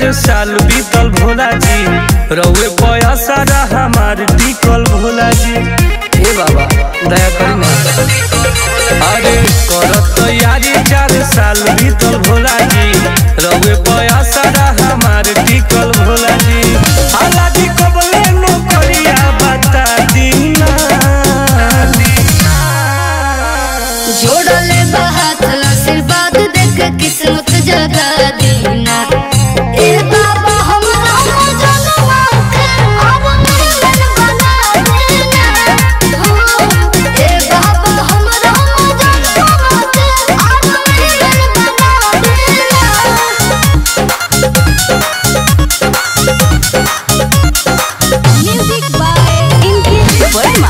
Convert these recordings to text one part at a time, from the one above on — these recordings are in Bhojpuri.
चार साल बीतल भोला जी रउए पयसरा हमार टिकल भोला जी हे बाबा दया करी ना अरे करत तैयारी चार साल बीतल भोला जी रउए पयसरा हमार टिकल भोला जी हालाजी कबले नौकरिया बता दीना जोड़ले बात आशीर्वाद देख किस्मत जगा दीना ए बाबा हमरा जनवा के अब मिलन बना देना हो ए बाबा हमरा जनवा के अब मिलन बना देना म्यूजिक बाय इंद्र वर्मा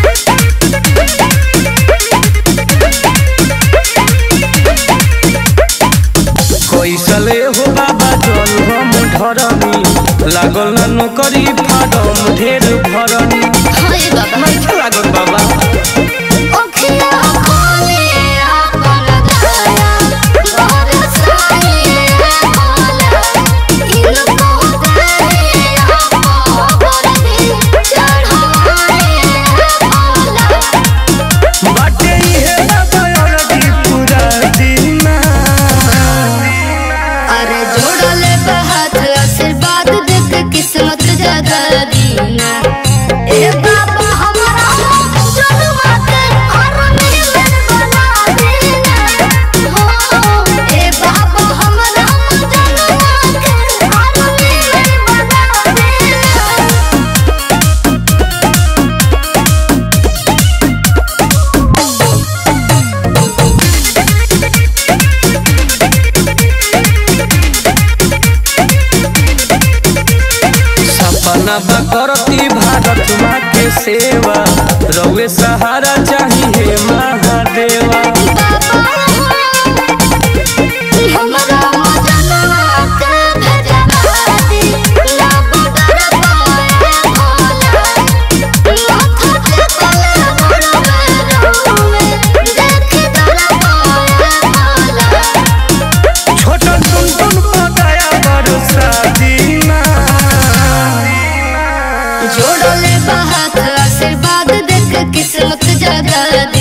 कैसले हो बाबा जल हम ढरनी लागल ना नौकरी फाडम ढेर भरनी हाय बाबा नहीं लागल बाबा ओखिया खोले आपन दया बरसाए भोला इनको करे आपो बरदी चढ़ाए भोला बाटे इहे बाबा अरदी पूरा दीना अरे जोड़ले बहात आशीर्वाद देख किस्मत जगा दीना ए बाबा हमरा जनवा के हर मिलन बना देना हो ए बाबा हमरा जनवा के हर मिलन बना देना सपना बा करती भारत माँ के सेवा रउए सहारा चाहिए महादेवा हमरा जनवा के भेजवा दी ना बदर पाए भोला माथा पे तले मोरवे रोवे देख दर पाए भोला छोटन टुन टुन पकाया बरसा दीना जोड़ले बहात आशीर्वाद देख किस्मत जगा